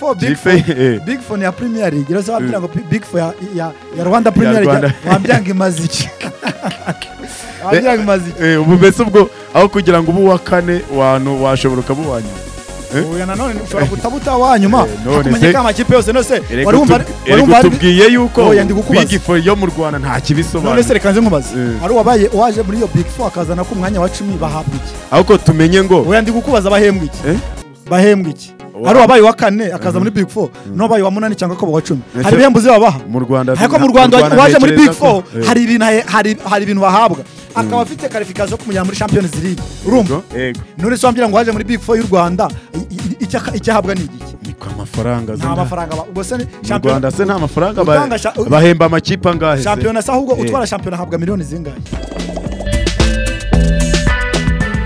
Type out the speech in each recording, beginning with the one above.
Four, Big Gife, eh. Big Four ni iya Premier League rero se wabwira Mm. ngo P- Big Four ya- ya- ya Rwanda Premier League Rwanda. wabyanga imaze iki wabyanga imaze iki Eh, ubu mbese ubwo aho kugira ngo ubu uwa kane wantu washobora ukaba uwa nyuma Eh? Oya nanone ushobora kutabuta wanyuma Eh, none kumenya se- ko amakipe yose nose Erega wari wumva tub- wari erega wumva ari- tubwiye yuko Oya, ndi kukubaza. Big Four yo mu rwanda nta none se kibisobanura reka nze nkubaze Eh. ari uwabaye uwaje muri iyo Big Four akazana ko umwanya wa cumi bahabwa iki ahubwo tumenye ngo oya ndi kukubaza bahembwa iki Eh? bahembwa iki Wa- ari uwabaye uwa kane akaza muri Big Four n'uwabaye uwa munani cyangwa ko wa cumi Ese- hari ibihembo zibabaha mu rwanda ariko mu rwanda waje muri big ntekereza ko- four Eh, hari ibintu ahe- hari hari ibintu bahabwa akaba afite karifikasiyo yo kumujyana muri champions league urumva yego, yego none se wambwira ngo waje muri big four y'u rwanda i- i- icyo ak- icyo ahabwa ni igiki niko amafaranga nta zenda- mafaranga aba- ubwo se ni mu rwanda shampiyona se nta mafaranga ba- Utanga sha- bahemba amakipe angahe se? shampiyona se ahubwo Eh. utwara shampiyona ahabwa miliyoni zingahe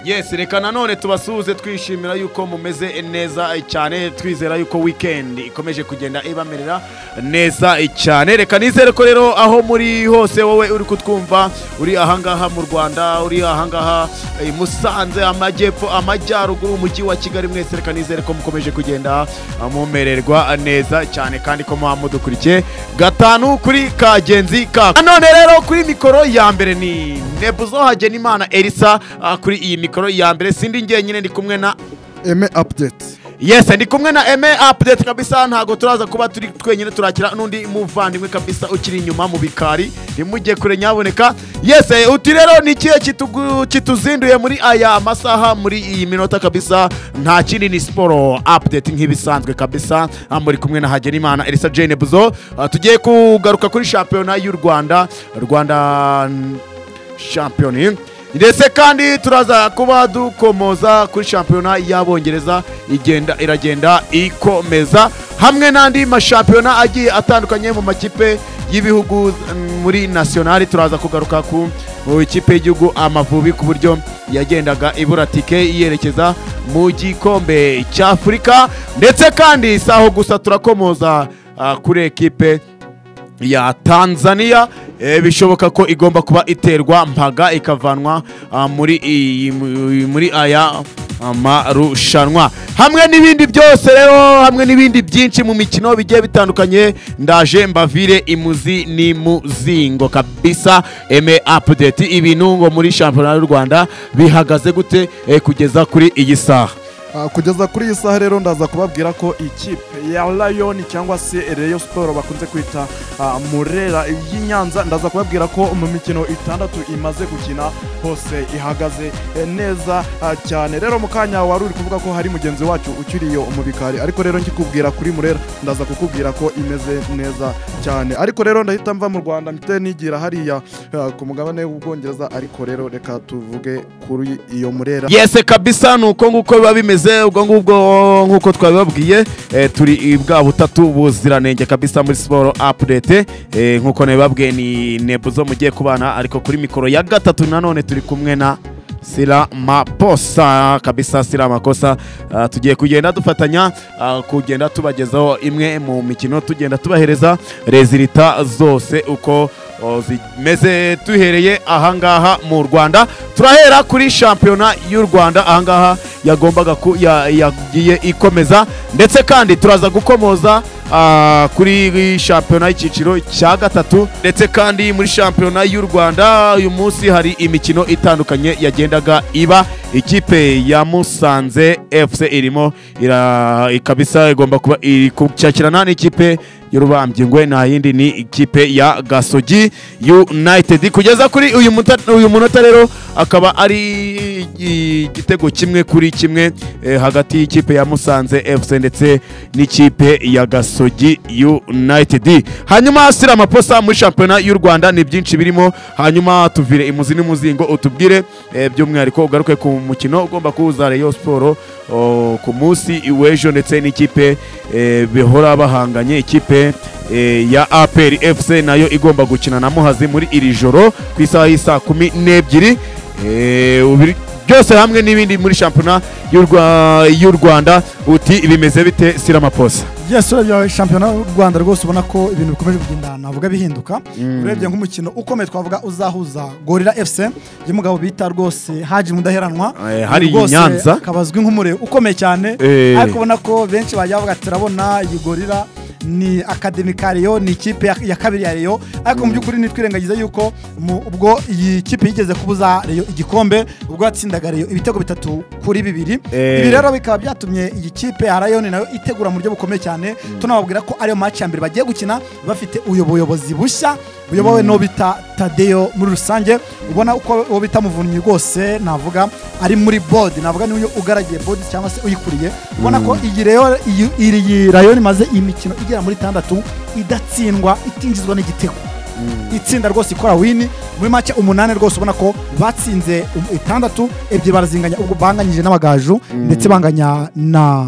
yes reka nanone tubasuhuze twishimira yuko mumeze neza cyane twizera yuko weekend ikomeje kugenda ibamerera neza cyane reka nizere ko rero aho muri hose wowe uri kutwumva uri ahangaha mu rwanda uri ahangaha i musanze amajyepfo amajyaruguru umujyi wa kigali mwese reka nizere ko mukomeje kugenda mumererwa neza cyane kandi ko muba mudukurikiye gatanu kuri kagenzi kako nanone rero kuri mikoro ya mbere ni nebuzo hagenimana elisa ah, kuri iyi mikoro ya mbere sindi njyenyine ndi kumwe na eme apudeti yes ndi kumwe na eme update kabisa ntabwo turaza kuba turi twenyine turakira n'undi muvandimwe kabisa ukiri inyuma mu bikari ntimujye kure nyaboneka yes eh, uti rero ni ikihe kitugu- kituzinduye muri aya masaha muri iyi minota kabisa nta kindi ni siporo update nk'ibisanzwe kabisa Ah, muri kumwe na hagenimana elisa jane buzo Ah, tugiye kugaruka kuri shampiyona y'u rwanda rwanda shampiyoni ndetse kandi turaza kuba dukomoza kuri shampiyona y'abongereza igenda iragenda ikomeza hamwe n'andi mashampiyona agiye atandukanye mu makipe y'ibihugu mm, muri nasiyonari turaza kugaruka ku mu ikipe y'igihugu amavubi ku buryo yagendaga ibura tike yerekeza mu gikombe cy'afurika ndetse kandi si aho gusa turakomoza ah, kuri ekipe ya tanzania eh, bishoboka ko igomba kuba iterwa mpaga ikavanwa ah, muri iyi muri aya amarushanwa hamwe n'ibindi byose rero hamwe n'ibindi byinshi mu mikino bigiye bitandukanye ndaje mbavire imuzi n'imuzingo kabisa eme apudeti ibintu ngo muri shampiyona y'u rwanda bihagaze gute eh, kugeza kuri iyi saha Ah, kugeza kuri iyi saha rero ndaza kubabwira ko ikipe ya Lion cyangwa se Rayon Sport bakunze kwita ah, Murera y'i Nyanza ndaza kubabwira ko mu mikino itandatu imaze gukina hose ihagaze eh, neza ah, cyane rero mu kanya wari uri kuvuga ko hari mugenzi wacu ukiriyo mu bikari ariko rero nkikubwira kuri Murera ndaza kukubwira ko imeze neza cyane ariko rero ndahita mva mu Rwanda mpite nigira hariya ah, ku mugabane w'Ubwongereza ariko rero reka tuvuge kuri iyo Murera yese kabisa ni uko nguko biba bimeze ubwo ngubwo nk'uko twabibabwiye eh, turi i bwa butatu buziranenge kabisa muri siporo apudete eh, nk'uko nabibabwiye ni nebuzo mugiye kubana ariko kuri mikoro ya gatatu nanone turi kumwe na sira maposa kabisa sira amakosa Ah, tugiye kugenda dufatanya ah, kugenda tubagezaho imwe mu mikino tugenda tubahereza rezilita zose uko o, zimeze duhereye ahangaha mu rwanda turahera kuri shampiyona y'u rwanda ahangaha yagombaga ku- ya- yagiye ikomeza ndetse kandi turaza gukomoza ah, kuri shampiyona y'icyiciro cya gatatu ndetse kandi muri shampiyona y'u rwanda uyu munsi hari imikino itandukanye yagendaga iba ikipe ya musanze fc irimo ira- ikabisa igomba kuba iri kucyakirana n'ikipe y'urubambyingwe nta yindi ni ikipe ya gasogi united kugeza kuri uyu muta- uyu munota rero akaba ari igitego kimwe kuri kimwe eh, hagati y'ikipe ya musanze fc ndetse n'ikipe ya gasogi united hanyuma sira amaposa muri shampiyona y'u rwanda ni byinshi birimo hanyuma tuvire imuzi n'umuzingo utubwire eh, by'umwihariko ugaruke ku mukino ugomba kuwuza reyo siporo o, ku munsi w'ejo ndetse n'ikipe eh, bihora bahanganye ikipe eh, ya apr fc nayo igomba gukina na muhazi muri iri joro ku isaha y'i saa kumi n'ebyiri Eh, ubi- byose hamwe n'ibindi muri shampiyona y'u Rwa- y'u rwanda uti bimeze bite siramaposa yes urebye shampiyona y'u rwanda rwose ubona ko ibintu bikomeje kugenda navuga bihinduka urebye nk'umukino ukomeye twavuga uzahuza gorira fc y'umugabo bita rwose haji mudaheranwa Eh, hari Rwose i Nyanza. akaba azwi nk'umure ukomeye cyane Eh. ariko ubona ko benshi bajya bavuga ati turabona iyi gorira ni akademi ka reyo ni ikipe ya- ya kabiri ya reyo ariko mu by'ukuri nitwirengagiza yuko mu- ubwo iyi kipe yigeze kubuza reyo igikombe ubwo yatsindaga reyo ibitego bitatu kuri bibiri Eh. ibi rero bikaba byatumye iyi kipe ya rayoni nayo itegura mu buryo bukomeye cyane tunababwira ko ariyo match ya mbere bagiye gukina bafite uyu buyobozi bushya buyobowe n'uwo bita tadeyo muri rusange ubona uko uwo bita muvunyi rwose navuga ari muri bodi navuga niwe ugaragiye bodi cyangwa se uyikuriye ubona ko iyi rero iyi- iyi rayoni imaze iyi mikino igera muri itandatu idatsindwa itinjizwa n'igitego itsinda rwose ikora wini muri make umunani rwose ubona ko batsinze um- itandatu ebyiri barazinganya ubwo banganyije n'abagaju ndetse banganya na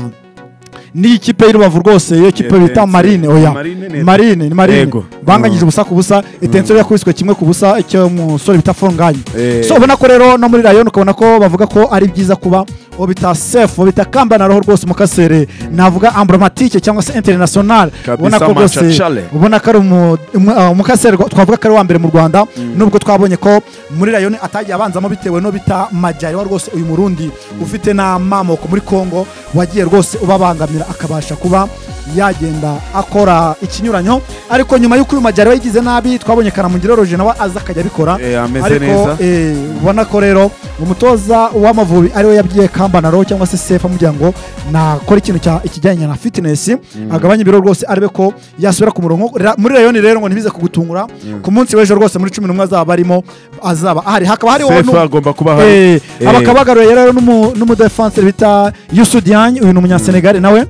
n'iyi kipe y'urubavu rwose iyo kipe Etense. bita marine oya Marine ni- marine ni marine Yego. banganyije ubusa ku busa itenso yakubiswe kimwe ku busa icyo musore bita funganye Eh. so ubona ko rero no muri rayon ukabona ko bavuga ko ari byiza kuba uwo bita sefu uwo bita kamba na roho rwose umukasere navuga ambromatike cyangwa se international Kabisa ubona ko rwose machachale. ubona ko ari umu- umu- ah, umukaseri rwa- twavuga ko ari uwa mbere mu rwanda nubwo twabonye ko muri rayoni atagiye abanzamo bitewe no bita majyari wa rwose uyu murundi ufite n'amamoko muri congo wagiye rwose ubabangamira akabasha kuba yagenda akora ikinyuranyo ariko nyuma y'uko uyu majyari we yigize nabi twabonye karamugire roje nawe aza akajya abikora Eh, ameze ariko neza. eh, ubona ko rero umutoza w'amavubi ariwe yabwiye kambanaro cyangwa se sefa amubwira ngo nakora ikintu cya- ikijyanye na fitness agabanye ibiro rwose arebe ko yasubira ku murongo Ra- muri rayoni rero ngo ntibize kugutungura ku munsi w'ejo rwose muri cumi n'umwe azaba arimo azaba ahari hakaba hariho sefu nu- agomba kuba Eh, ahari aba Eh, akaba abagaruye rero n'umu- n'umudefanseri bita Youssou Diagne uyu ni umunyasenegali nawe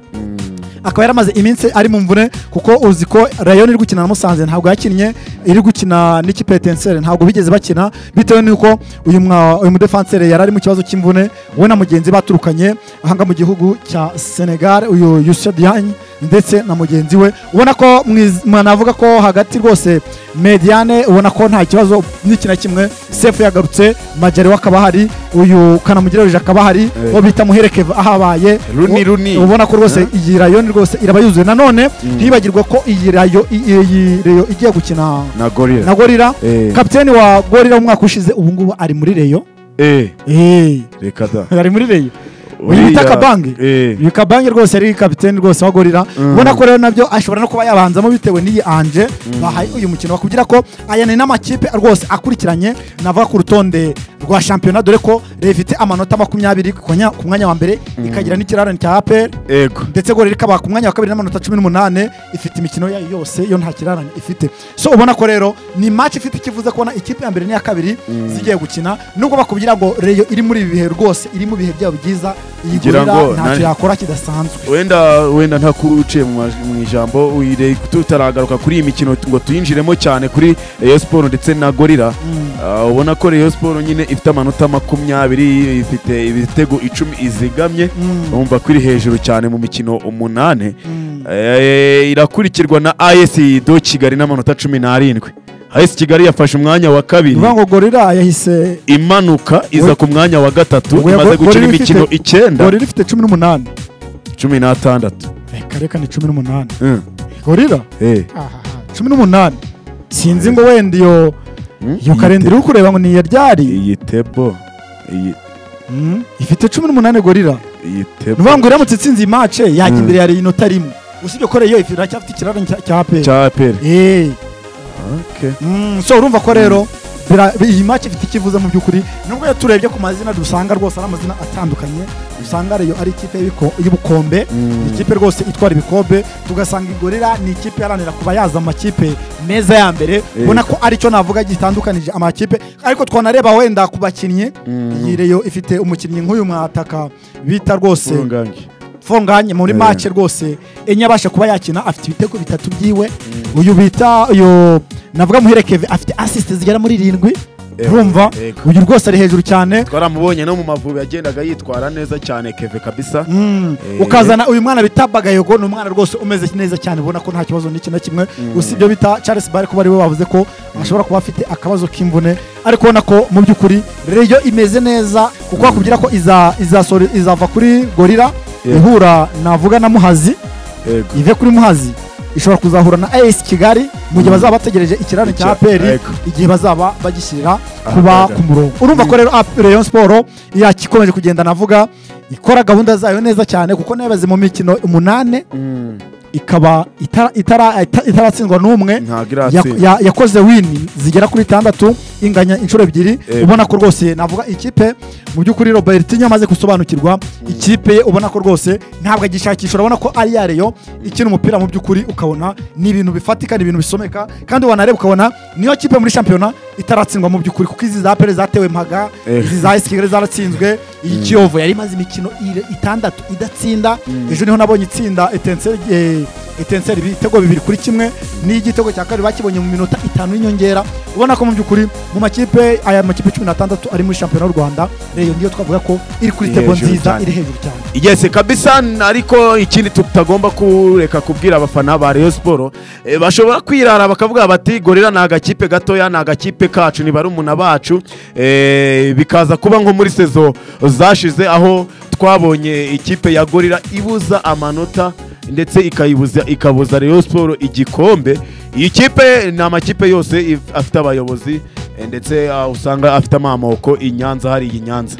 akaba yaramaze iminsi ari mu mvune kuko uzi ko rayon iri gukina na musanze ntabwo yakinnye iri gukina n'ikipe ya Etincelles ntabwo bigeze bakina bitewe n'uko uyu mwa- uyu mudefanseri yari ari mu kibazo cy'imvune we na mugenzi baturukanye ahanga mu gihugu cya senegal uyu Youssou Diagne ndetse na mugenzi we ubona ko mwiz- mwa- navuga ko hagati rwose mediane ubona ko nta kibazo n'iki na kimwe sefu yagarutse majari we akaba ahari uyu kanamugire ruje akaba ahari Eh. uwo bita muhereke ahabaye Runi, U- Runi. ubona ko rwose iyi rayo ni rwose iraba yuzuye nanone ntibagirwe ko iyi rayo i- iyi rayo igiye gukina na gorira na gorira Eh. kapiteni wa gorira w'umwaka ushize ubu ngubu ari muri reyo Eh, Eh, reka da ari muri reyo uyu bita Uriya- kabange Eh. uyu kabange rwose ari kapiteni rwose wa gorira ubona ko rero nabyo ashobora no kuba yabanzamo bitewe n'iyi anje bahaye uyu mukino bakubwira ko aya ni n'amakipe rwose akurikiranye navuga ku rutonde rwa shampiyona dore ko Reyo ifite amanota makumyabiri ku mwanya- ku mwanya wa mbere ikagira n'ikirarane cya aperi ego ndetse ngo rero ikaba ku mwanya wa kabiri n'amanota cumi n'umunani ifite imikino yayo yose yo nta kirarane ifite so ubona ko rero ni match ifite ikivuze kubona ikipe ya mbere n'iya kabiri zigiye gukina nubwo bakubwira ngo reyo iri muri ibi bihe rwose iri mu bihe byabo byiza iyi Ngira gorira ngo ntacyo nani- yakora kidasanzwe wenda wenda nta kuba uciye mu maj- mu ijambo uyire- tutaragaruka kuri iyi mikino ngo tuyinjiremo cyane kuri Rayon Sport ndetse na Gorira Ah, ubona ko Rayon Sport nyine ifite amanota makumyabiri ifite ibitego icumi izigamye urumva ko iri hejuru cyane mu mikino umunani Eh, irakurikirwa na AS do Kigali n'amanota cumi n'arindwi AS Kigali yafashe umwanya wa kabiri bivuga ngo gorira yahise imanuka iza ku mwanya wa gatatu Oya, imaze Go- gukina Gorilla imikino ifite- icyenda gorira ifite cumi n'umunani cumi n'atandatu reka reka ni cumi n'umunani Mm. gorira Eh. ahaha, cumi n'umunani sinzi ngo wenda iyo iyo Iyi karindira uri kureba ngo ni iya ryari iyi tebo iyi Mm. ifite cumi n'umunani gorira iyi tebo nuvuga ngo iramutse itsinze iyi mace yajya imbere ya inota rimwe usibye ko reyo ifite iracyafite ikiraro cya- cya aperi cya apr okay. so urumva ko rero bira- iyi mace ifite ikivuze mu by'ukuri nubwo iyo turebye ku mazina dusanga rwose ari amazina atandukanye usanga reyo ari ikipe y'ibiko- y'ubukombe ni ikipe rwose itwara ibikombe tugasanga igorira ni ikipe iharanira kuba yaza amakipe meza ya mbere ubona ko aricyo navuga gitandukanije amakipe ariko twanareba wenda ku bakinnyi iyi reyo ifite umukinnyi nk'uyu mwataka bita rwose Urungange. funganye muri Eh. make rwose enye abasha kuba yakina afite ibitego bitatu byiwe uyu bita uyu navuga muherekeve afite asisite zigera muri irindwi Yego, urumva yego. uyu rwose ari hejuru cyane twaramubonye no mu mavubi yagendaga yitwara neza cyane keve kabisa Eh, ukazana uyu mwana bita bagayego ni umwana rwose umeze neza cyane ubona ko nta kibazo n'iki na kimwe usibye bita charles bare kuba ariwe bavuze ko ashobora kuba afite akabazo k'imvune ariko ubona ko mu by'ukuri reyo imeze neza kuko bakubwira ko iza- izasohora- izava kuri gorira Yeah. ihura navuga na muhazi yego. ive kuri muhazi ishobora kuzahura na as kigali mu gihe bazaba bategereje ikiraro cya Icya- aperi Yego. igihe bazaba bagishyira Aha, kuba yego. ku murongo urumva ko rero Ap- rayon siporo yakikomeje kugenda navuga ikora gahunda zayo neza cyane kuko nayobaze mu mikino umunane Mm, ikaba itara- itara- ita- itaratsindwa n'umwe ntabwo Ya- iratsinda ya- yakoze wini zigera kuri itandatu inganya inshuro ebyiri Yego. ubona ko rwose navuga ikipe mu by'ukuri robertinho amaze gusobanukirwa ikipe ye ubona ko rwose ntabwo agishakisha urabona ko ari ya reyo ikina umupira mu by'ukuri ukabona ni ibintu bifatika ni ibintu bisomeka kandi wanareba ukabona niyo kipe muri shampiyona itaratsindwa mu by'ukuri kuko izi za pere zatewe mpaga Eh. izi za esi kigali zaratsinzwe iyi kiyovu yari imaze imikino ire- itandatu idatsinda ejo niho nabonye itsinda etenseri eh, etenseri ibitego bibiri kuri kimwe n'igitego cya kabiri bakibonye mu minota itanu y'inyongera ubona ko mu by'ukuri mu makipe aya makipe cumi n'atandatu ari muri shampiyona y'u rwanda reyo niyo twavuga ko iri kuri Iri tebo hejuru nziza cyane. iri hejuru cyane igeze kabisa ariko ikindi tutagomba kureka kubwira abafana ba Rayon Sport eh, bashobora kwirara bakavuga bati gorira ni agakipe gatoya ni agakipe kacu ni barumuna bacu eh, bikaza kuba nko muri sezo zashize aho twabonye ikipe ya gorira ibuza amanota ndetse ikayibuza ikabuza Rayon Sport igikombe iyi kipe ni amakipe yose if- afite abayobozi eh, ndetse ah, usanga afite amamoko i Nyanza hari iyi Nyanza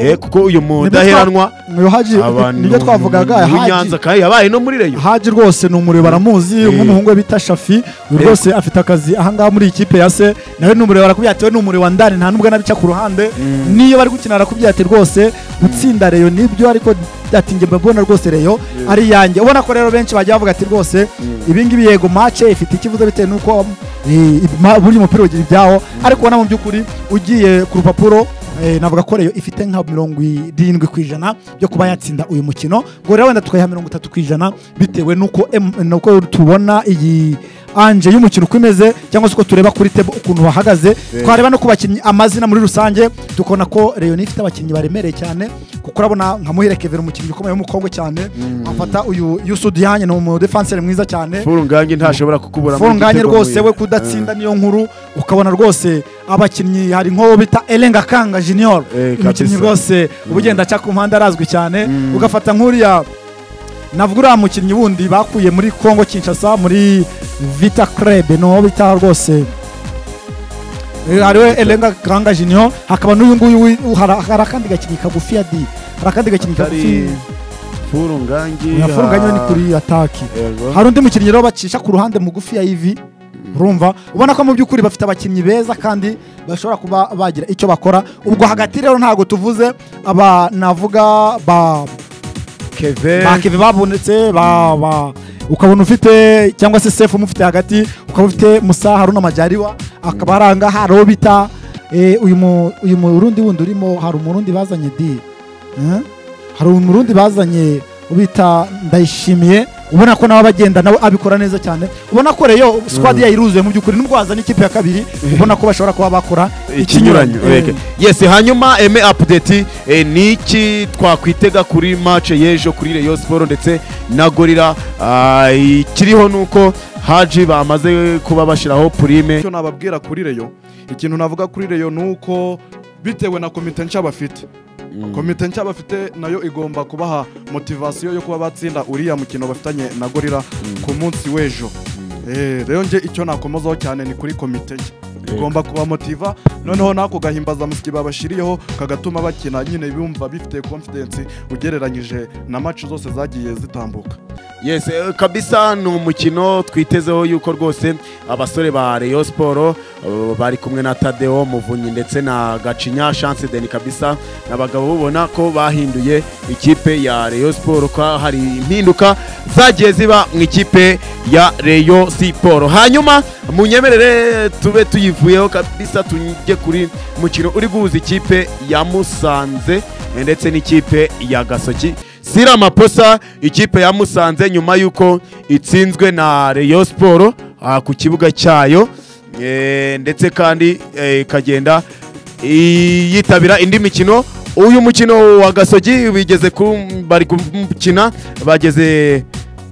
Eh, kuko uyu mudaheranwa uyu haji abantu nibyo twavugaga muri haji nyanza kandi yabaye no muri reyo haji rwose ni umuriro baramuzi Eh. nk'umuhungu we bita shafi uyu Yego. rwose afite akazi ahangaha muri iyi kipe ya se nawe ni umuriro barakubyatewe ni umuriro wa ndani nta n'ubwo anabica ku ruhande niyo bari gukina barakubyate rwose gutsinda reyo nibyo ariko ati njye mbona rwose reyo ari iyanjye ubona ko rero benshi bagiye bavuga ati rwose ibingibi yego mace ifite ikibazo bitewe n'uko eh, ma- buri mupira ugira ibyawo ariko ubona mu by'ukuri ugiye ku rupapuro eh, navuga ko reyo ifite nka mirongo irindwi ku ijana byo kuba yatsinda uyu mukino ngo rero wenda tukayiha mirongo itatu ku ijana bitewe n'uko em- n'uko tubona iyi anje y'umukino uko imeze cyangwa se uko tureba kuri tebo ukuntu bahagaze twareba no ku bakinnyi amazina muri rusange tukabona ko reyo ifite abakinnyi baremereye cyane kuko urabona nka muhire kevin umukinnyi ukomeye w'umukobwa cyane afata uyu yusudiyanye ni umudefanseri mwiza cyane furunganye ntashobora kukubura funganye rwose we kudatsinda niyo nkuru ukabona rwose abakinnyi hari nk'uwo bita erenga kanga junior Eh, kabisa. umukinnyi rwose uba ugenda aca ku mpande arazwi cyane ugafata nk'uriya navuga uriya mukinnyi wundi bakuye muri congo kinshasa muri vita krebe niwo bita rwose Eh, hariwe erenga kanga junior hakaba n'uyu nguyu wi- hari hari akandi gakinnyi kagufi ya di hari akandi gakinnyi kagufi furunganye yafunganye ni kuri ataki hari undi mukinnyi rero bacisha ku ruhande mugufi ya ivi urumva ubona ko mu by'ukuri bafite abakinnyi beza kandi bashobora kuba bagira icyo bakora ubwo hagati rero ntabwo tuvuze aba navuga ba bakeve babonetse ba- ba- ukabona ufite cyangwa se sefu umufite hagati ukaba ufite musa haruna majyariwa akaba aranga hari uwo bita eh, uyu mu- uyu murundi wundi urimo hari umurundi bazanye di Eh? hari umurundi bazanye ubita ndayishimiye ubona ko nawe abagenda nawe abikora neza cyane ubona ko reyo squad yayiruzuye mu by'ukuri nubwo wazana ikipe ya kabiri ubona ko bashobora kuba bakora ikinyuranyo Eh, rege yes hanyuma eme apudeti ni iki twakwitega kuri mace y'ejo kuri reyo siporo ndetse na gorira Ah, ikiriho ni uko haji bamaze kuba bashyiraho purime icyo nababwira kuri reyo ikintu navuga kuri reyo ni uko bitewe na komite nshya bafite komite nshya bafite nayo igomba kubaha motivasiyo yo kuba batsinda uriya mukino bafitanye na gorira ku munsi w'ejo Eh, rero nge icyo nakomozaho cyane ni kuri komite nshya igomba kubamotiva noneho nako gahimbaza musiki babashyiriyeho kagatuma bakina nyine bumva bifite confidence ugereranyije na match zose zagiye zitambuka yes eh, kabisa ni umukino twitezeho yuko rwose abasore ba reyo siporo eh, bari kumwe na tadeo muvunyi ndetse na gacinya chance deni kabisa n'abagabo bubona ko bahinduye ikipe ya reyo siporo ko hari impinduka zagiye ziba mu ikipe ya reyo siporo hanyuma munyemerere tube tuyivuyeho kabisa tujye kuri mukino uri guhuza ikipe ya musanze eh, ndetse n'ikipe ya gasoki sira amaposa ikipe ya musanze nyuma y'uko itsinzwe na reyo siporo ah, ku kibuga cyayo Eh, ndetse kandi eh, ikagenda i- yitabira indi mikino uyu mukino wa gasogi bigeze ku bari gukina bageze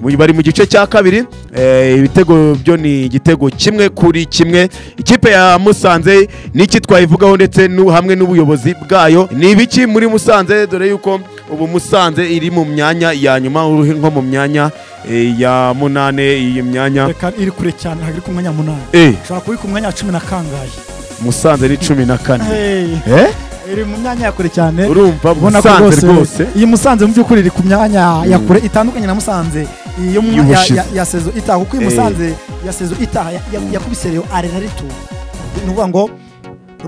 mu- bari mu gice cya kabiri eh, ibitego byo ni igitego kimwe kuri kimwe ikipe ya musanze n'iki twayivugaho ndetse n'u- hamwe n'ubuyobozi bwayo ni ibiki muri musanze dore yuko ubu musanze iri mu myanya ya nyuma uri nko mu myanya eh, ya munane iyi myanya reka iri kure cyane ntabwo iri ku mwanya munani eh, ushobora kuba iri ku mwanya wa cumi na kangahe musanze ni cumi na kane Hey, Eh? iri mu myanya ya kure cyane urumva ubona ko musanze rwose rwose iyi musanze mu by'ukuri iri ku myanya ya kure itandukanye na musanze iyo mu- ya- Y'ubushize. ya- ya sezo itaha kuko iyi Eh. musanze ya sezo itaha ya- ya- yakubise reyo are na retur ni ukuvuga ngo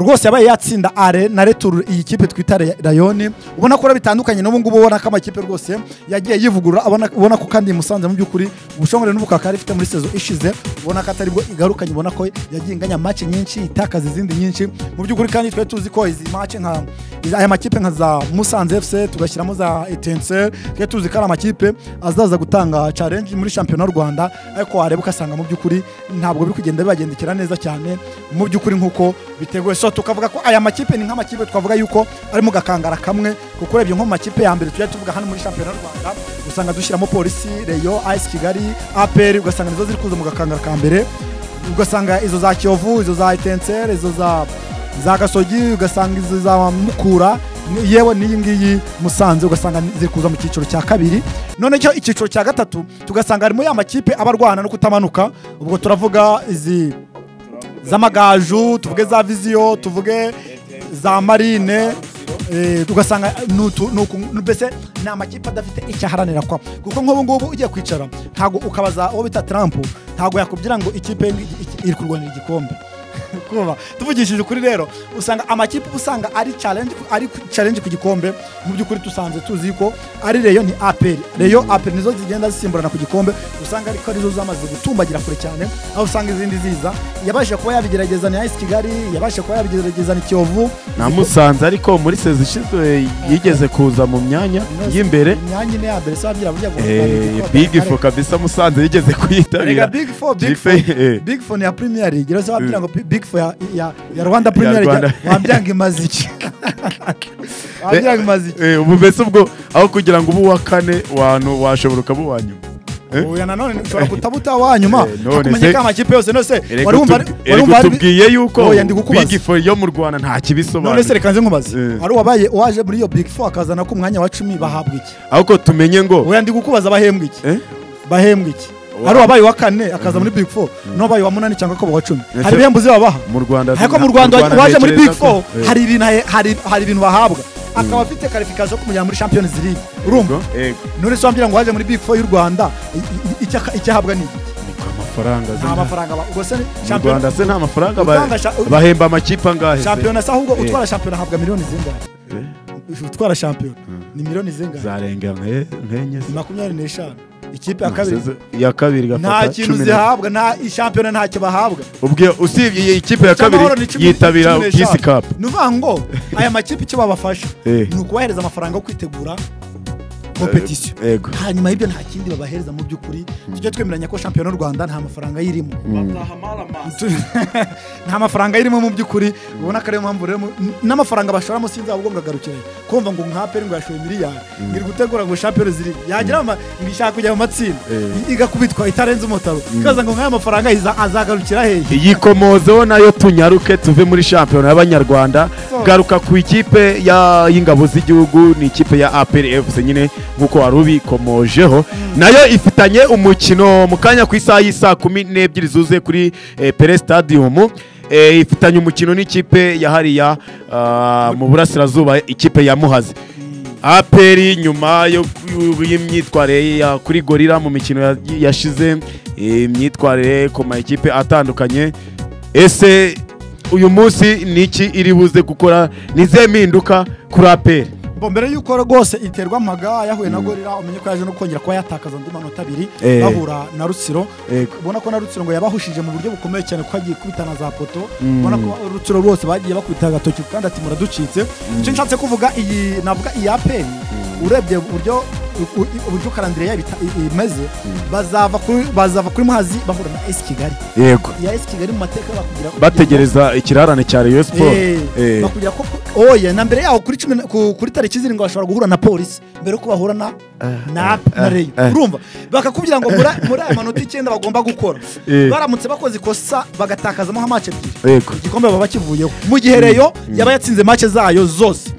rwose yabaye yatsinda are na retur iyi kipe twita Re- rayoni ubona ko rero bitandukanye n'ubu ngubu ubona ko amakipe rwose yagiye yivugurura abona- ubona ko kandi iyi musanze mu by'ukuri ubushongore n'ubukaka ifite muri sezo ishize ubona ko atari bwo igarukanye ubona ko yagiye inganya mace nyinshi itakaza izindi nyinshi mu by'ukuri kandi twari tuzi ko izi mace nka izi- aya makipe nka za musanze fc tugashyiramo za etenseri twari tuzi ko ari amakipe azaza gutanga challenge muri shampiyona y'u rwanda ariko wareba ugasanga mu by'ukuri ntabwo biri kugenda bibagendekera neza cyane mu by'ukuri nk'uko biteguye so tukavuga ko aya makipe ni nk'amakipe twavuga yuko ari mu gakangara kamwe kuko urebye nko mu makipe ya mbere tujya tuvuga hano muri shampiyona y'u rwanda usanga dushyiramo polisi reyo as kigali apr ugasanga nizo ziri kuza mu gakangara ka mbere ugasanga izo za kiyovu izo za etenseri izo za za gasogi ugasanga izo za mukura ni- yewe n'iyi ngiyi musanze ugasanga ziri kuza mu cyiciro cya kabiri noneho icyiciro cya gatatu tugasanga harimo ya makipe aba arwana no kutamanuka ubwo turavuga izi z'amagaju tuvuge za viziyo tuvuge za marine eh, tugasanga nutu- nuku- nu- mbese ni amakipe adafite icyo aharanira kwa kuko nk'ubu ngubu ugiye kwicara ntabwo ukabaza uwo bita Trump ntabwo yakubwira ngo ikipe ngi- iki- iri kurwanira igikombe kuba tuvugishije ukuri rero usanga amakipe uba usanga ari challenge ari ku- challenge ku gikombe mu by'ukuri dusanzwe tuzi ko ari reyo ni aperi reyo aperi nizo zigenda zisimburana ku gikombe usanga ariko arizo zamaze gutumbagira kure cyane aho usanga izindi ziza yabashije kuba yabigerageza ni ayisi kigali yabashije kuba yabigerageza ni kiyovu na musanze ariko muri sezi ishize yigeze kuza mu myanya y'imbere imyanya ine ya mbere se wabyira burya ngo Eh, big fo kabisa musanze yigeze Rega kuyitabira Big Four, Big Big Four, Four, eh. Big Four ni ya Premier League. Rero se wabyira ngo Big Four ya, ya, ya Rwanda Premier Rwanda. League. Wabyanga imaze iki? Wabyanga imaze iki? Eh, ubu mbese ubwo aho kugira ngo ubu uwa kane wantu washobora ukaba uwa nyuma Eh? Oya nanone ushobora kutabuta wa nyuma. Eh, none Hakumenye se- ko amakipe yose nose Erega wari wumva utub- erega utubwiye yuko Oya, ndi kukubaza. big fo yo mu rwanda nta none se kibisobanura reka nze nkubaze. Eh. Ari uwabaye uwaje muri iyo Big Four akazana ko umwanya wa 10 bahabwa iki? ahubwo tumenye ngo Oya ndi kukubaza bahembwa iki? eh? Bahembwa iki? Wa- Ari uwabaye wa kane akaza muri Big Four, n'uwabaye wa munani cyangwa ko wa 10. Ese- Hari ibihembo zibabaha. mu rwanda ariko mu rwanda waje muri big ntekereza ko- four Eh. hari ibintu ahe- hari- hari ibintu bahabwa akaba afite karifikasiyo yo kumujyana muri champions league urumva Eh, none se wambwira ngo waje muri big four y'u rwanda i- i- icyo aka- icyo ahabwa ni iki? niko amafaranga nta zina- mafaranga ba- ubwo se mu rwanda se nta mafaranga ba- Utanga sha- bahemba amakipe angahe se? shampiyona se ahubwo Eh. utwara shampiyona ahabwa miliyoni zingahe Eh. utwara shampiyona ni miliyoni zingahe zarenga nke- nkenye se. makumyabiri n'eshanu ikipe ya kabiri ya kabiri gafata nta kintu cumi na- zihabwa nta shampiyona ntacyo bahabwa ubwo usibye iyi kipe ya Cy'amahoro kabiri ni cumi- yitabira cumi n'eshanu. kisi kapu ni uvuga ngo aya makipe icyo babafasha Eh. ni ukubahereza amafaranga yo kwitegura kompetisiyo yego hanyuma y'ibyo nta kindi babahereza mu by'ukuri tujye twemeranya ko shampiyona y'u rwanda nta mafaranga ayirimo Tu- nta mafaranga ayirimo mu by'ukuri ubona ko ariyo mpamvu rero mu- n- n'amafaranga bashoramo sinzi ahubwo ngagarukire kumva ngo nkaperi ngo yashoye miliyari ngiri gutegura ngo shampiyona ziri yagira ama- ngo ishaka kujya mu matsinda Eh. i- igakubitwa itarenze umutaro ikaza ngo nk'aya mafaranga ayiza- azagarukira hehe iyikomozeho nayo tunyaruke tuve muri shampiyona y'abanyarwanda So- garuka ku ikipe ya- y'ingabo z'igihugu ni ikipe ya apr fc nyine nk'uko wari ubikomojeho nayo ifitanye umukino mu kanya ku isaha y'isaa kumi n'ebyiri zuzuye kuri eh, pere stadium Eh, ifitanye umukino n'ikipe ya hariya ah, mu burasirazuba ikipe ya muhazi aperi nyuma yo ku- y'imyitwarire ya- kuri gorira mu mikino ya- yashize eh, imyitwarire ku makipe atandukanye ese uyu munsi ni iki iri buze gukora nize mpinduka kuri aperi bo mbere y'uko rwose iterwa amaga yahuye na gorira umenye ko yaje no kongera kuba yatakaza andi manota abiri Eh. bahura na rutsiro Yego. ubona ko na rutsiro ngo yabahushije mu buryo bukomeye cyane kuko agiye kubita na za poto Mm. ubona ko rutsiro rwose bagiye bakubita agatoki kandi ati muraducitse icyo nshatse kuvuga iyi navuga iyi aperi urebye uburyo u- u- uburyo karandire yabo ita- i- imeze bazava kuri bazava kuri muhazi bahura na esi kigali yego ya esi kigali mu mateka bakubwira ko- bategereza ikirarane cya rayon sport Eh, Eh. bakubwira ko oya na mbere yaho kuri cumi na- ku- kuri tariki zirindwi bashobora guhura na polisi mbere yuko bahura na nap na reyo urumva bakakubwira ngo muri muri aya manota icyenda bagomba gukora Eh. baramutse bakoze ikosa bagatakazamo nka mace ebyiri yego igikombe baba bakivuyeho mu gihe reyo yaba yatsinze mace zayo zose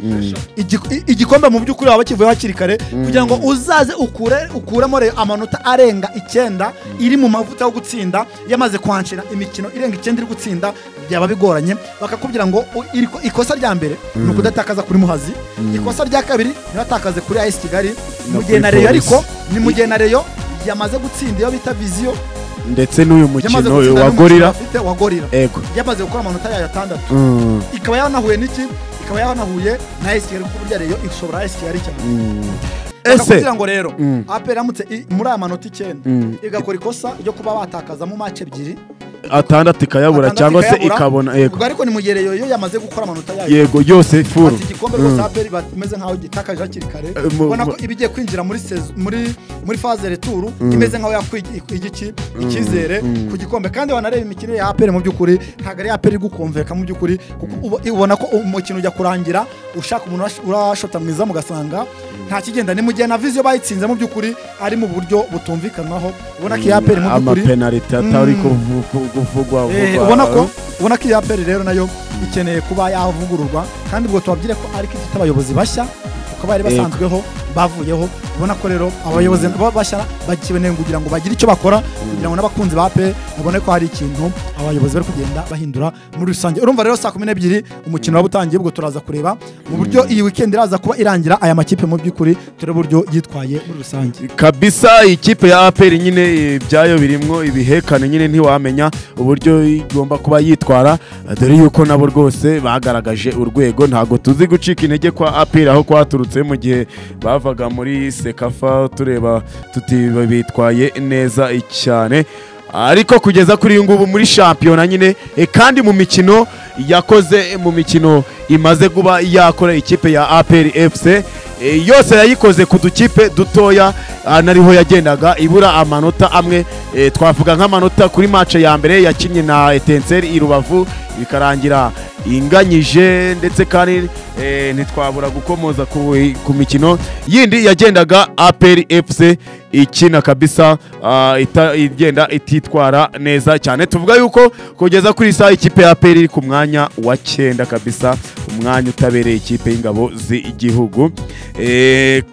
Igi- i- igikombe mu by'ukuri baba bakivuyeho hakiri kare kugira ngo uzaze ukure ukuremo reyo amanota arenga icyenda iri mu mavuta yo gutsinda yamaze kwancira imikino irenga icyenda iri gutsinda byaba bigoranye bakakubwira ngo u- iri- ikosa rya mbere ni ukudatakaza kuri muhazi ikosa rya kabiri ntibatakaze kuri as kigali No mu gihe na kuri reyo Polisi. ariko ni mu gihe na reyo yamaze gutsinda iyo bita viziyo ndetse n'uyu yamaze mukino gutsinda wa n'umukino gorira bafite wa gorira yego yamaze gukora amanota yayo atandatu Mm, ikaba yanahuye n'iki ikaba yanahuye na esiyari kuko burya reyo ishobora esiyari cyane mm. ese kugira ngo rero Mm. ape iramutse i- muri aya manota icyenda Mm. igakora ikosa ryo kuba batakazamo mace ebyiri atandatu ikayabura atandatu cyangwa se ikayabura. ikabona yego ubwo ariko ni mu gihe reyo iyo yamaze gukora amanota yayo yego yose furu ati igikombe rwose ape bameze nk'aho gitakaje hakiri kare Eh, mu- ubona ko mu- iba igiye kwinjira muri sezo- muri muri faze returu imeze nk'aho yakuye iki- igiki icyizere ku gikombe kandi wanareba imikino ya aperi mu by'ukuri ntabwo ari aperi gukumveka mu by'ukuri kuko ubo- ubona ko umukino ujya kurangira ushaka umuntu urash- urashota mwiza mugasanga nta kigenda ni mu gihe na viziyo bayitsinze mu by'ukuri ari mu buryo butumvikanwaho ubona ko iya aperi mu by'ukuri amapenaliti atari Mm. kuvu- ku- kuvugwa Eh, vugwa. ubona ko ubona ko iya peri rero nayo ikeneye kuba yavugururwa kandi ubwo tubabyire ko ariko ifite abayobozi bashya kuko bari Yego. basanzweho bavuyeho ubona ko rero abayobozi ba- bashya bakeneye kugira ngo bagire icyo bakora kugira ngo n'abakunzi ba peri babone ko hari ikintu abayobozi bari kugenda bahindura muri rusange urumva rero saa kumi n'ebyiri umukino waba utangiye ubwo turaza kureba mu buryo iyi weekend iraza kuba irangira aya makipe mu by'ukuri turebe uburyo yitwaye muri rusange kabisa ikipe ya aperi nyine eh, byayo birimwo ibihekane nyine ntiwamenya uburyo igomba kuba yitwara eh, dore yuko nabo rwose bagaragaje urwego ntabwo tuzi gucika intege kwa aperi aho kwaturutse mu gihe bavaga muri sekafa tureba tuti bitwaye neza cyane ariko kugeza kuri uyu ngubu muri shampiyona nyine eh, kandi mu mikino yakoze eh, mu mikino imaze kuba yakora ikipe ya aperi efuse yose yayikoze ku dukipe dutoya ah, nariho yagendaga ibura amanota amwe eh, twavuga nk'amanota kuri mace ya mbere yakinnye na etenseri i rubavu bikarangira inganyije ndetse kandi eh, ntitwabura gukomoza ku, ku mikino yindi yagendaga aperi efuse ikina kabisa ah, ita- igenda ititwara neza cyane tuvuga yuko kugeza kuri saa ikipe ya aperi iri ku mwanya wa cyenda kabisa umwanya utabereye ikipe y'ingabo z'igihugu Eh,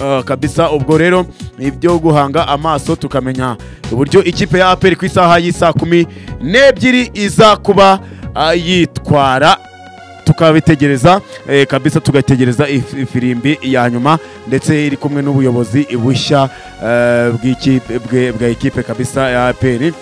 ah, kabisa ubwo rero ibyo guhanga amaso tukamenya uburyo ikipe ya aperi ku isaha y'isaa kumi n'ebyiri iza kuba ah, yitwara tukabitegereza eh, kabisa tugategereza if- ifirimbi ya nyuma ndetse iri kumwe n'ubuyobozi bushya eh, bw'ikipe- bwe- bwa ekipe kabisa ya aperi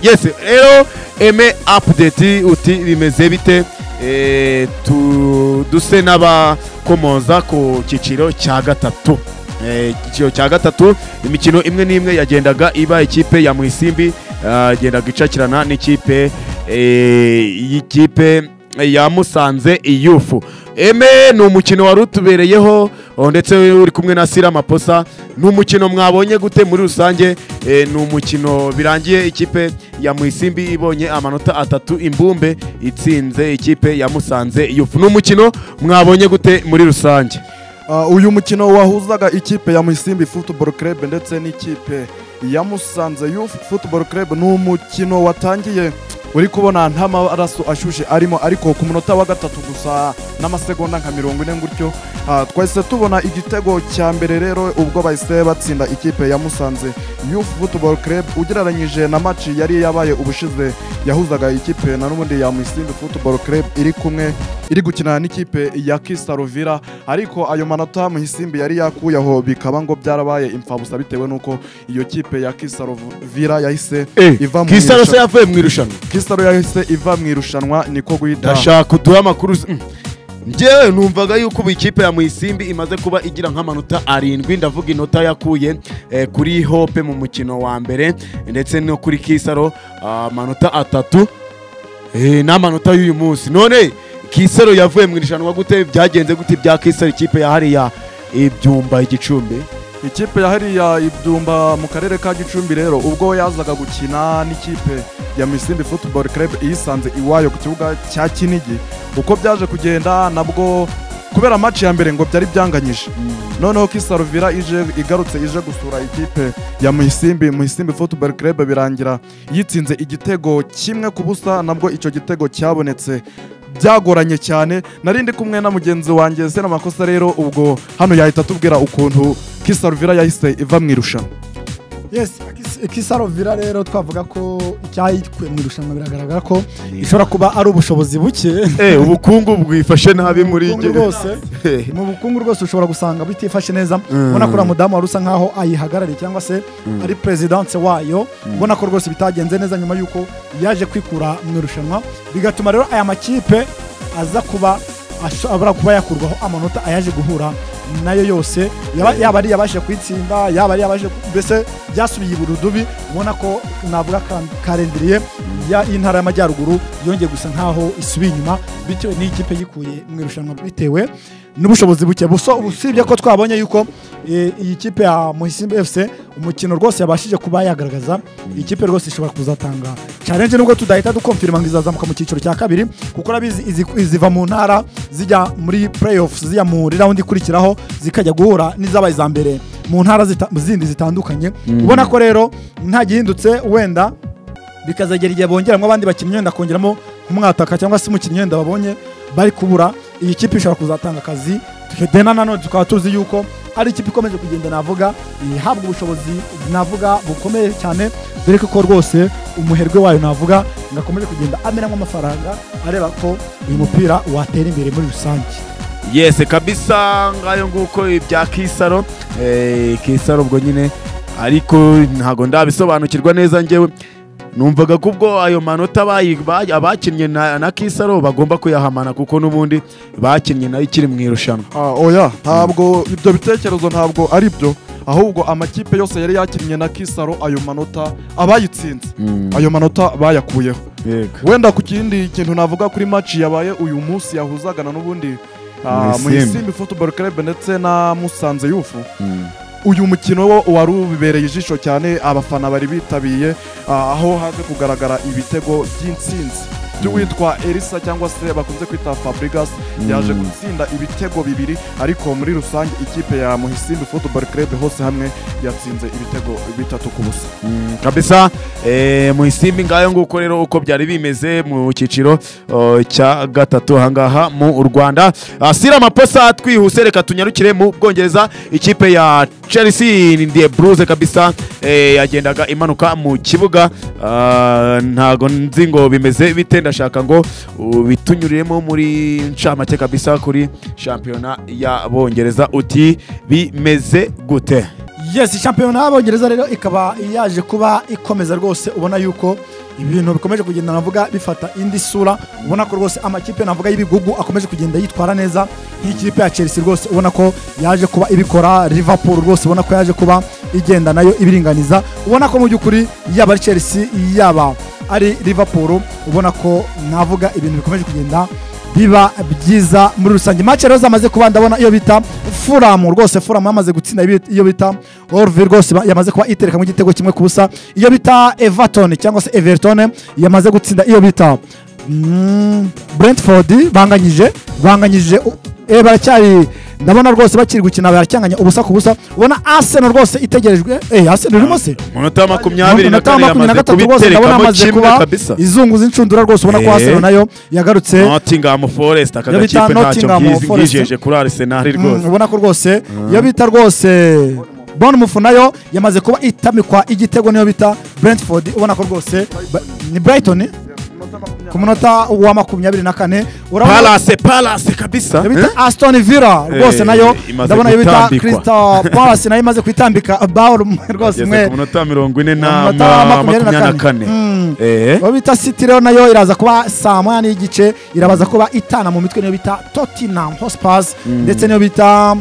yes rero eme apudeti uti bimeze bite Eh, tu- duse n'abakomoza ku cyiciro cya gatatu Eh, icyiciro cya gatatu imikino imwe n'imwe yagendaga iba ikipe ya mwisimbi ah, yagendaga icakirana n'ikipe eh, y'ikipe ya musanze iyufu eme ni umukino wari utubereyeho oh, ndetse uri kumwe na sira maposa ni umukino mwabonye gute muri rusange Eh, ni umukino birangiye ikipe ya mwisimbi ibonye amanota atatu imbumbe itsinze ikipe ya musanze iyufu ni umukino mwabonye gute muri rusange Ah, uyu mukino wahuzaga ikipe ya Musimbi Football Club ndetse n'ikipe ya Musanze Youth Football Club ni umukino watangiye uri kubona nta maraso ashyushye arimo ariko ku munota wa gatatu gusa n'amasegonda nka mirongo ine gutyo ah, twahise tubona igitego cya mbere rero ubwo bahise batsinda ikipe ya Musanze Youth Football Club ugereranyije na match yari yabaye ubushize yahuzaga ikipe na n'ubundi ya Musimbi Football Club iri kumwe iri gukina n'ikipe ya Kista Rovira ariko ayo manota Muhisimbi yari yakuyeho bikaba ngo byarabaye imfabusa bitewe n'uko iyo kipe ya Kista Rovira yahise iva mu kisaro se irushanwa. yavuye mu irushanwa Kista Rovira yahise iva mu irushanwa niko guhita ndashaka uduhe amakuru uzi- Mm. njyewe numvaga yuko ubu ikipe ya muyisimbi imaze kuba igira nk'amanota arindwi ndavuga inota yakuye eh, kuri hope mu mukino wa mbere ndetse no kuri kisaro ah, amanota atatu Eh, n'amanota y'uyu munsi none kisaro yavuye mu irushanwa gute byagenze gute bya kisaro ikipe ya hariya ibyumba igicumbi ikipe ya hariya idumba mu karere ka gicumbi rero ubwo yazaga gukina n'ikipe ya misimbi football club iyisanze iwayo ku kibuga cya kinigi uko byaje kugenda nabwo kubera match ya mbere ngo byari byanganyije noneho kisaruvira ije igarutse ije gusura ikipe ya muhisimbi muhisimbi football club birangira yitsinze igitego kimwe ku busa nabwo icyo gitego cyabonetse byagoranye cyane nari ndi kumwe na mugenzi wanjye se amakosa rero ubwo hano yahita atubwira ukuntu kisaruvira yahise iva mu irushanwa yes Kis- kisarovira rero twavuga ko icyayikuye mu irushanwa biragaragara ko ishobora kuba ari ubushobozi buke Eh, ubukungu bwifashe nabi muri Ubukungu bwose mu bukungu rwose ushobora gusanga butifashe neza ubona ko uriya mudamu wari usa nkaho ayihagarariye cyangwa se ari perezidanse wayo ubona ko rwose bitagenze neza nyuma y'uko yaje kwikura mu irushanwa bigatuma rero aya makipe aza kuba ashobora kuba yakurwaho amanota ayaje guhura nayo yose yaba yaba ari iyabashije kuyitsinda yaba ari iyabashije ku- mbese byasubiye iburudubi ubona ko navuga ka- karendiriye ya- y'intara y'amajyaruguru yongeye gusa nkaho isubiye inyuma bityo ni ikipe yikuye mu irushanwa bitewe n'ubushobozi buke buso usibye ko twabonye yuko eh, iyi kipe ya muhisimbi fc umukino rwose yabashije kuba yagaragaza iyi kipe rwose ishobora kuzatanga challenge nubwo tudahita dukomfirima ngo izazamuka mu cyiciro cya kabiri kuko urabizi izi- iziva mu ntara zijya muri playoffs zijya muri round ikurikiraho zikajya guhura n'izabaye iza mbere mu ntara zita- zindi zitandukanye ubona ko rero nta gihindutse wenda bikazagera igihe bongeramo abandi bakinnyi wenda kongeramo nk'umwataka cyangwa se umukinnyi wenda babonye bari kubura iyi kipe ishobora kuzatanga akazi dena nanone tukaba tuzi yuko ari ikipe ikomeje kugenda navuga ihabwa ubushobozi navuga bukomeye cyane dore ko rwose umuherwe wayo navuga ngo akomeje kugenda amenamo amafaranga areba ko uyu mupira watera imbere muri rusange yese kabisa ngayo nguko ibya kisaro Eh, kisaro ubwo nyine ariko ntago ndabisobanukirwa neza njyewe numvaga ko ubwo ayo manota bayi- ba- abakinnye na, na kisaro bagomba kuyahamana kuko n'ubundi bakinnye nayo ikiri mu irushanwa Ah, oya ntabwo ibyo bitekerezo ntabwo ari byo ahubwo amakipe yose yari yakinnye na kisaro ayo manota abayitsinze ayo manota bayakuyeho yego wenda ku kindi kintu navuga kuri match yabaye uyu munsi yahuzagana n'ubundi ah, Muhisimbi. muhisimbi football club ndetse na musanze yufu uyu mukino wo wari ubibereye ijisho cyane abafana bari bitabiye ah, aho haje kugaragara ibitego by'intsinzi by'uwitwa elisa cyangwa se bakunze kwita fabrigas yaje Mm. gutsinda ibitego bibiri ariko muri rusange ikipe ya muhisimbi football club hose hamwe yatsinze ibitego bitatu ku busa Mm, kabisa eh, mu isimbi ngayo nguko rero uko byari bimeze mu cyiciro oh, cya gatatu ahangaha mu Rwanda asira amaposa twihuse reka tunyarukire mu Bwongereza ikipe ya Chelsea the Blues kabisa eh, yagendaga imanuka mu kibuga ah, ntago nzi ngo bimeze bite ndashaka ngo bitunyuriremo muri ncamake kabisa kuri shampiyona ya Bongereza uti bimeze gute yes shampiyona y'abongereza rero ikaba yaje kuba ikomeza rwose ubona yuko ibintu bikomeje kugenda navuga bifata indi sura ubona ko rwose amakipe navuga y'ibigugu akomeje kugenda yitwara neza nk'ikipe ya chelsea rwose ubona ko yaje kuba ibikora liverpool rwose ubona ko yaje kuba igenda nayo ibiringaniza ubona ko mu by'ukuri yaba ari chelsea yaba ari liverpool ubona ko navuga ibintu bikomeje kugenda biba byiza muri rusange match rero zamaze kuba ndabona iyo bita furamu rwose furamu yamaze gutsinda ibi- iyo bita orve rwose ba- yamaze kuba itereka mu gitego kimwe ku busa iyo bita everton cyangwa se everton yamaze gutsinda iyo bita mm, brentford banganyije banganyije u- eh, baracyari ndabona rwose bakiri gukina baracyanganya ubusa ku busa ubona arsenal rwose itegerejwe eh arsenal irimo se umunota wa makumyabiri na umunota wa kane makumyabiri na yamaze gatatu rwose ndabona kubiterekamo amaze kimwe kuba kabisa izunguza inshundura rwose ubona ko Eh. arsenal nayo yagarutse nottingham forest aka Iyo bita gakipe ntacyo Nottingham nkizi Forest. nkijeje kuri arsenal Mm, rwose ubona ko rwose iyo bita rwose bournemouth nayo yamaze kuba itamikwa igitego niyo bita brentford ubona ko rwose ba- ni brighton ku munota wa makumyabiri na kane urabona- palace palace kabisa iyo bita aston villa rwose Eh, nayo imaze ndabona iyo bita gutambikwa. crystal palace nayo imaze kwitambika bawr rwose ageze mwe ku munota mirongo ine na Umunota wa makumyabiri na makumyabiri na kane. kane Mm. Eh, uwo bita city rero nayo iraza kuba saa moya n'igice irabaza kuba itana mu mitwe niyo bita tottenham hotspurs ndetse niyo bita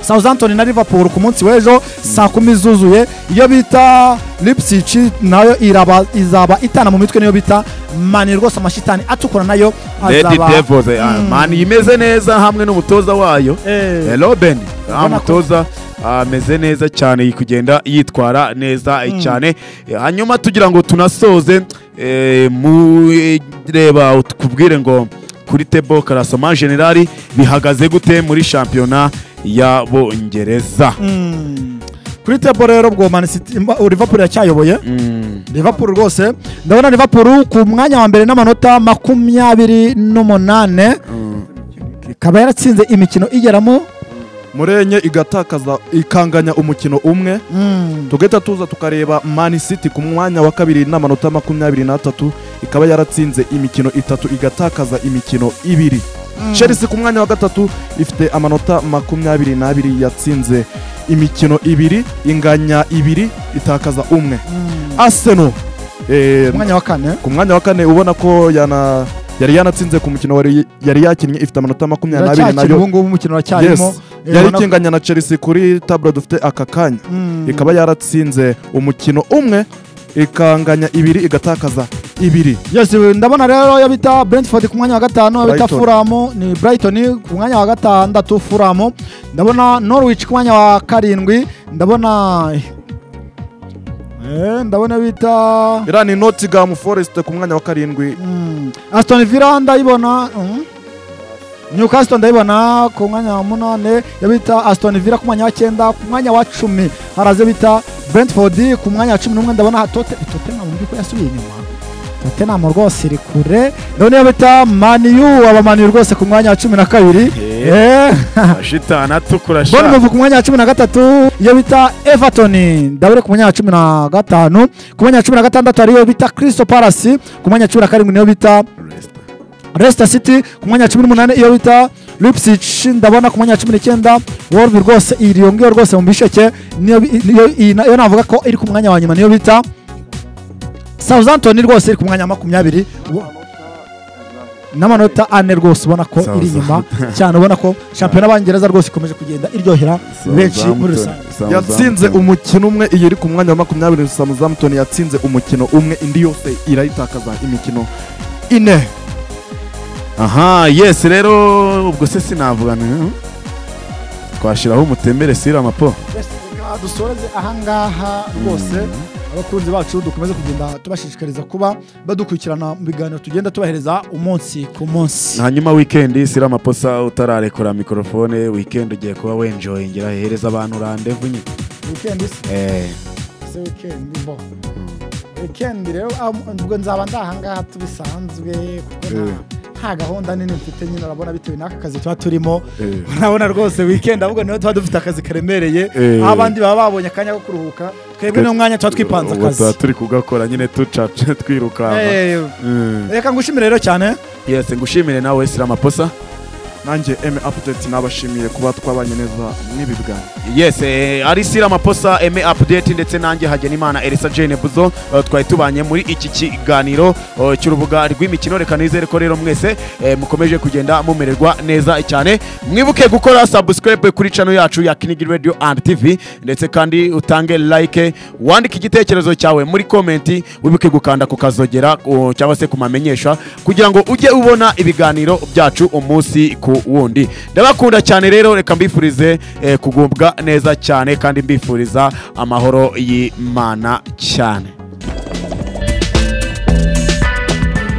southampton na liverpool ku munsi w'ejo saa kumi zuzuye iyo bita lipsic nayo iraba- izaba itana mu mitwe niyo bita mani rwose amashitani atukura nayo Lady azaba Devils eh, ah, man imeze neza hamwe n'umutoza wayo Eh, Eh, Robin ko- ah, umutoza ameze neza cyane yi kugenda yitwara neza eh, cyane Eh, hanyuma tugira ngo tunasoze eh, mu eh, reba tukubwire ngo kuri tebo karasoma generali bihagaze gute muri shampiyona y'abongereza mm. kuri tebo rero bwo Man City- imba- liverpool yacyayoboye Mm. liverpool rwose ndabona liverpool ku mwanya wa mbere n'amanota makumyabiri n'umunane ikaba yaratsinze imikino igeramo murenye igatakaza ikanganya umukino umwe tugahita tuza tukareba mani city ku mwanya wa kabiri n'amanota makumyabiri n'atatu ikaba yaratsinze imikino itatu igatakaza imikino ibiri chelsea ku mwanya wa gatatu ifite amanota makumyabiri n'abiri yatsinze imikino ibiri inganya ibiri itakaza umwe arsenal eh, umwanya wa kane ku mwanya wa kane ubona ko yana yari yanatsinze ku mukino wari- yari yakinnye ifite amanota makumyabiri n'abiri iracyakira nayo ubu ngubu umukino uracyarimo Yes. Eh, yari ubona- ikinganya na chelsea kuri taburo dufite aka kanya Mm. ikaba yaratsinze umukino umwe ikanganya ibiri igatakaza ibiri Yes, ndabona rero yo bita brentford ku mwanya wa gatanu yo bita Brighton. furamu ni brighton ku mwanya wa gatandatu furamu ndabona norwich ku mwanya wa karindwi ndabona Eh, ndabona bita iriya ni notigamu foresite ku mwanya wa karindwi Mm. Aston Villa ndayibona mm. Newcastle ndayibona ku mwanya wa munane yabita Aston Villa ku mwanya wa cyenda ku mwanya wa cumi haraze bita Brentford ku mwanya wa cumi n'umwe ndabona Tote Tottenham mu by'ukuri yasubiye inyuma Tottenham rwose iri kure ndabona yabita Man U aba Man U rwose ku mwanya wa cumi na kabiri Eh. Eh. ashitana atukura sha. Bournemouth ku mwanya wa cumi na gatatu iyo bita Everton ndabure ku mwanya wa cumi na gatanu ku mwanya wa cumi na gatandatu hariyo bita Crystal Palace ku mwanya wa cumi na karindwi niyo bita Leicester. Leicester City ku mwanya wa cumi n'umunani iyo bita Leipzig ndabona ku mwanya wa cumi n'icyenda Wolves rwose iri iyo ngiyo rwose mu bisheke niyo bi- niyo iyi na- iyo navuga ko iri ku mwanya wa nyuma niyo bita Southampton rwose iri ku mwanya wa makumyabiri n'amanota ane rwose ubona ko iri inyuma cyane ubona ko shampiyona y'abangereza rwose ikomeje kugenda iryohera benshi muri rusange Southampton. yatsinze umukino umwe iyi iri ku mwanya wa makumyabiri samuzamutoni yatsinze umukino umwe indi yose irayitakaza imikino ine aha yes rero ubwo se sinavuga ni- twashyiraho umutembere sira mapo dusoreze ahangaha rwose abakunzi bacu dukomeze kugenda tubashishikariza kuba badukurikirana mu biganiro tugenda tubahereza umunsi ku munsi hanyuma weekend sira amaposa utararekura mikorofone weekend ugiye kuba wenjoyingira hereza abantu randevu nyine weekend se Eh, se weekend bo weekend rero ah, ubwo nzaba ndi ahangaha tubisanzwe kuko nta- nta gahunda nini mfite nyine urabona bitewe n'aka kazi tuba turimo eh. urabona rwose weekend ahubwo niho tuba dufite akazi karemereye Eh. aho abandi baba babonye akanya ko kuruhuka twebwe ni umwanya tuba twipanze Ubu tuba akazi turi kugakora nyine ducaca twirukanka Eh, Mm. reka ngushimire rero cyane yes ngushimire nawe sira amaposa nanjye eme apudeti nabashimiye kuba twabanye neza n'ibi biganiro yes eh, ari sira amaposa eme update ndetse nanjye hagenimana elisa jane buzo eh, twari tubanye muri iki kiganiro eh, cy'urubuga rw'imikino reka nizere ko rero mwese eh, mukomeje kugenda mumererwa neza cyane mwibuke gukora subscribe kuri channel yacu ya kinigi radio and tv ndetse kandi utange like wandike igitekerezo cyawe muri komenti wibuke gukanda ku kazogera ku- cyangwa se ku mamenyesha kugira ngo ujye ubona ibiganiro byacu umunsi ku wundi ndabakunda cyane rero reka mbifurize eh, kugubwa neza cyane kandi mbifuriza amahoro y'imana cyane